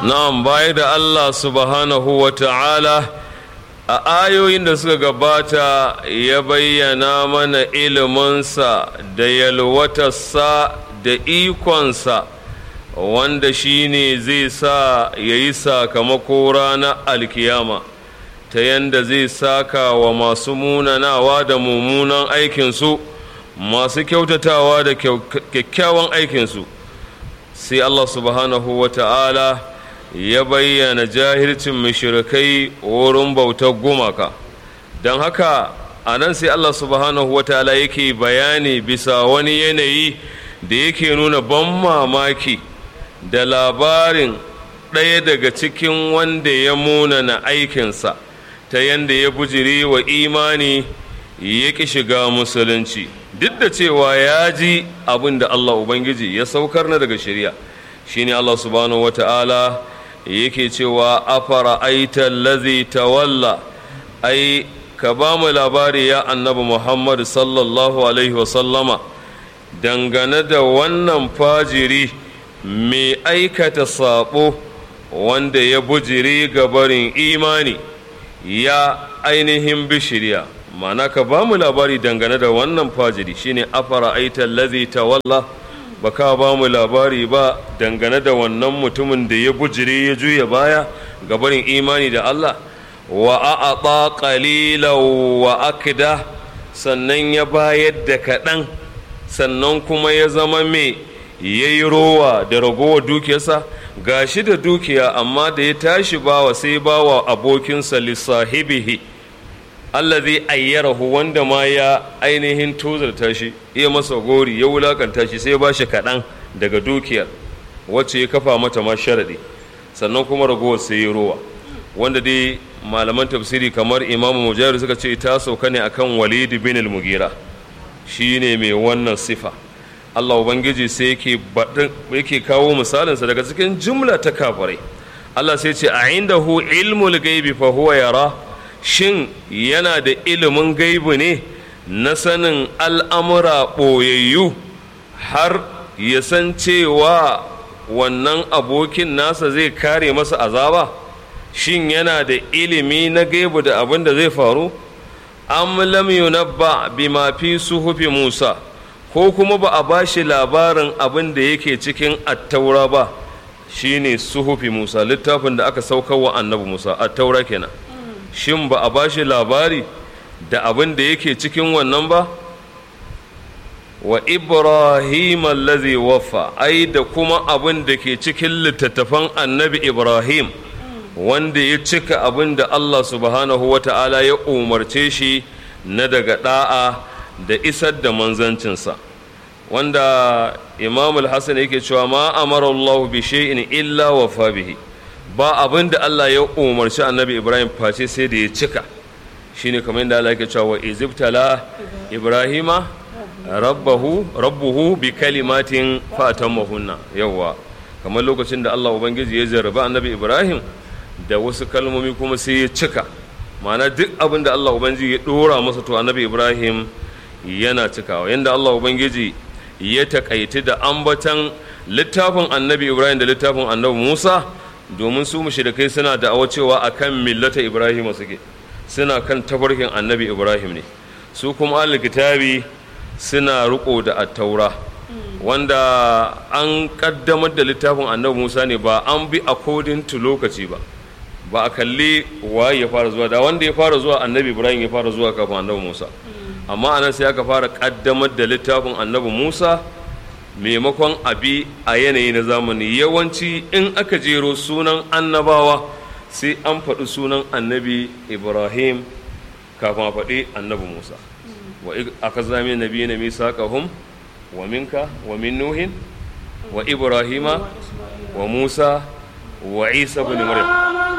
na'am baya da Allah subhanahu wa ta'ala a ayoyin da suka gabata ya bayyana mana iliminsa da yalwatarsa da ikonsa wanda shi ne zai sa ya yi sakamako ranar alkiyama ta yanda zai saka wa masu munanawa da mummunan aikinsu masu kyautatawa da kyakkyawan aikinsu sai Allah subhanahu wa ta'ala ya bayyana jahilcin mashirikai wurin bautar gumaka don haka a nan sai Allah subhanahu wa ta'ala yake bayani bisa wani yanayi da yake nuna ban mamaki da labarin ɗaya daga cikin wanda ya munana aikinsa ta yanda ya bujiri wa imani ya ƙi shiga musulunci duk da cewa ya ji abin da Allah Ubangiji ya saukar na daga shari'a shine Allah subhanahu wa ta'ala yake cewa afara aita lazi tawalla ai ka ba mu labari ya annabi muhammad sallallahu alaihi wasallama dangane da wannan fajiri mai aikata sabo wanda ya bujiri ga barin imani ya ainihin bishiriya mana ka ba mu labari dangane da wannan fajiri shine afara aita lazi tawalla ba ka ba mu labari ba dangane da wannan mutumin da ya bujire ya juya baya ga barin imani da Allah wa a'ata qalilan wa akda sannan ya bayar da kaɗan sannan kuma ya zama mai yayi rowa da ragowar dukiyarsa gashi da dukiya amma da ya tashi bawa sai bawa abokinsa lissahibihi allazi ayyarahu wanda ma ya ainihin tozarta shi iya masa gori ya wulakanta shi sai ba shi kaɗan daga dukiyar wacce ya kafa mata ma sharaɗi sannan kuma ragowar sai ya rowa wanda dai malaman tafsiri kamar imamu mujahid suka ce ta sauka ne akan walid bin al-mugira shi ne mai wannan sifa Allah ubangiji sai yake yake kawo misalinsa daga cikin jumla ta kafirai Allah sai ce a indahu ilmul gaibi fa huwa yara shin yana da ilimin gaibu ne na sanin al'amura ɓoyayyu har ya san cewa wannan abokin nasa zai kare masa azaba shin yana da ilimi na gaibu da abin da zai faru am lam yunabba bima fi suhufi musa ko kuma ba a bashi labarin abin da yake cikin attaura ba shine suhufi musa littafin da aka saukar wa annabi musa attaura kenan shin ba a ba shi labari da abin da yake cikin wannan ba wa ibrahim allazi waffa ai da kuma abin da ke cikin littattafan annabi ibrahim wanda ya cika abin da allah subhanahu wa ta'ala ya umarce shi na daga da'a da isar da manzancinsa wanda imam al-hassan yake cewa ma amara allah bi shay'in illa wafa bihi ba abin da Allah ya umarci annabi Ibrahim face sai da ya cika shine kamar yadda Allah yake cewa izibtala Ibrahima rabbahu rabbuhu bi kalimatin fatammahunna yawa kamar lokacin da Allah ubangiji ya jarraba annabi Ibrahim da wasu kalmomi kuma sai ya cika ma'ana duk abin da Allah ubangiji ya dora masa to annabi Ibrahim yana cikawa yanda Allah ubangiji ya takaiti da ambatan littafin annabi Ibrahim da littafin annabi Musa domin su mushrikai suna da'awa cewa akan millata Ibrahim suke suna kan tafarkin annabi Ibrahim ne su kuma ahlul kitabi suna riko da attaura wanda an kaddamar da littafin annabi Musa ne ba an bi according to lokaci ba ba a kalli waye ya fara zuwa da wanda ya fara zuwa annabi Ibrahim ya fara zuwa kafin annabi Musa amma anan sai aka fara kaddamar da littafin annabi Musa maimakon abi a yanayi na zamani yawanci in aka jero sunan annabawa sai an faɗi sunan annabi ibrahim kafin a faɗi annabi musa wa aka zame nabi na misaqahum wa minka wa min nuhin wa ibrahima wa musa wa isa bin maryam